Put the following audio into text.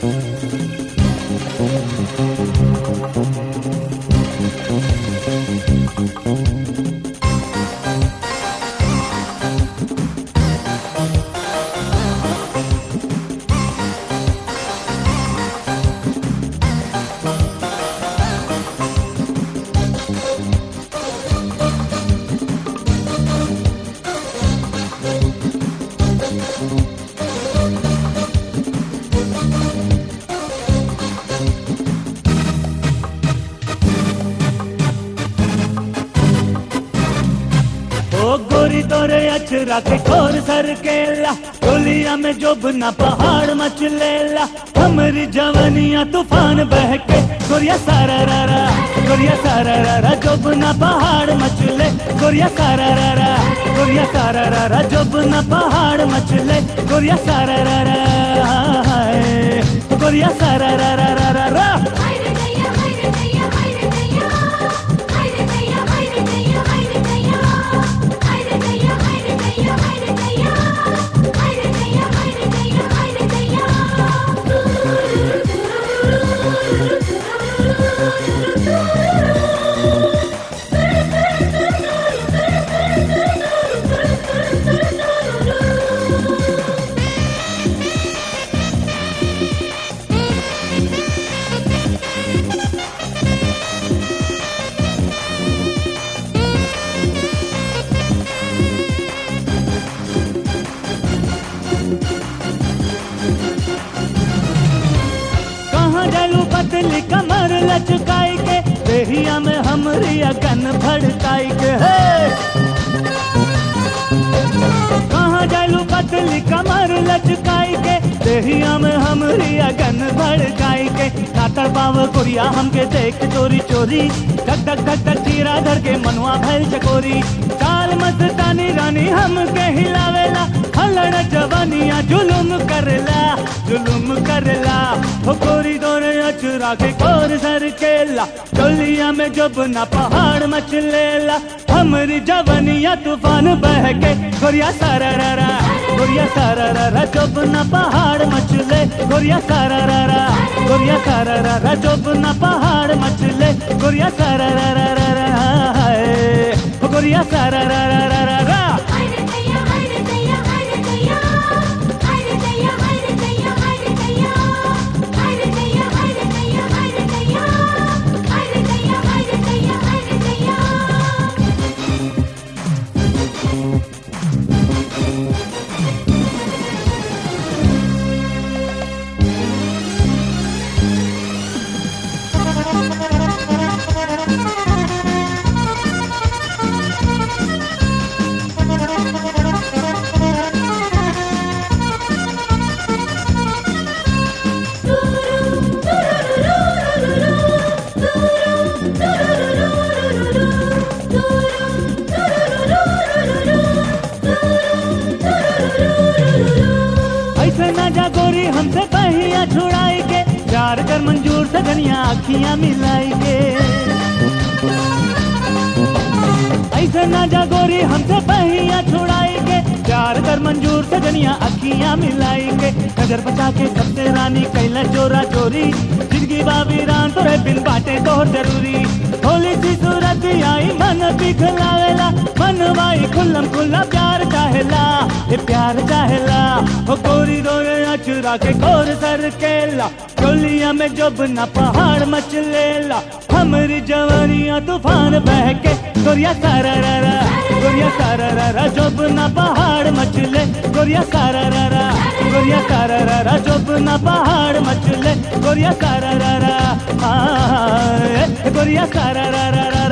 ओ गोरी तोरे अचरा के खोर सर केला गोलिया में जोबना पहाड़ मचलेला हमरी जवनिया तूफान बह के गोरिया सारा रा रा गोरिया सारा रा रा जोबना पहाड़ मचले गोरिया सारा रा रा गोरिया सारा रा रा जोबना पहाड़ मचले गोरिया सारा रा रा हाय। गोरिया सारा रा रा रा रा रा haydi dayya haydi dayya haydi dayya haydi dayya haydi dayya haydi dayya haydi dayya haydi dayya haydi dayya haydi dayya haydi dayya haydi dayya कहाँ जालू पतली कमर लचकाई के देहिया में हमरी अगन भड़काई के हे कहाँ जालू पतली कमर लचकाई के देहिया में हमरी अगन भड़काई के नातर पाव कुरिया हमके देख चोरी चोरी धक धक धक धक चीरा धर के मनवा भैल चकोरी चाल मस्तानी रानी हमके हिलावेला हलड़ जवानिया जुलुम करला जुलुम करला हो गोरी दोरे अचरा के कोर सर केला डोलिया में जब ना पहाड़ मचलेला हमरी जवानिया तूफान बह के गोरिया सारा रा रा गोरिया सारा रा रा जब ना पहाड़ मचले गोरिया सारा रा रा गोरिया सारा रा रा जब ना पहाड़ मचले गोरिया सारा रा रा रा रा हाय। हो गोरिया सारा रा रा रा रा रा haydi dayya haydi dayya haydi dayya haydi dayya haydi dayya haydi dayya haydi dayya haydi dayya haydi dayya haydi dayya haydi dayya haydi dayya ऐसे ना जा गोरी हमसे पहिया छुड़ाई के प्यार कर मंजूर से धनिया अखियां मिलाई के ऐसे ना जा गोरी हमसे पहिया छुड़ाई के प्यार कर मंजूर से धनिया अखियां मिलाई के नजर बचा के सबसे रानी कैला चोरा चोरी जिंदगी बाबी रान तोरे बिन बाटे तोहर जरूरी होली सी सूरत आई मन पिघलावेला मन वाई खुल्लम खुल्ला प्यार चाहेला ये प्यार चाहेला हो गोरी रोए अचुरा के गोर सर केला गोलिया में जब न पहाड़ मचलेला हमरी जवानिया तूफान बह के गोरिया सारा रा रा गोरिया सारा रा रा जब न पहाड़ मचले गोरिया सारा रा रा गोरिया सारा रा रा जब न पहाड़ मचले गोरिया सारा रा रा आ, गोरिया सारा रा रा रा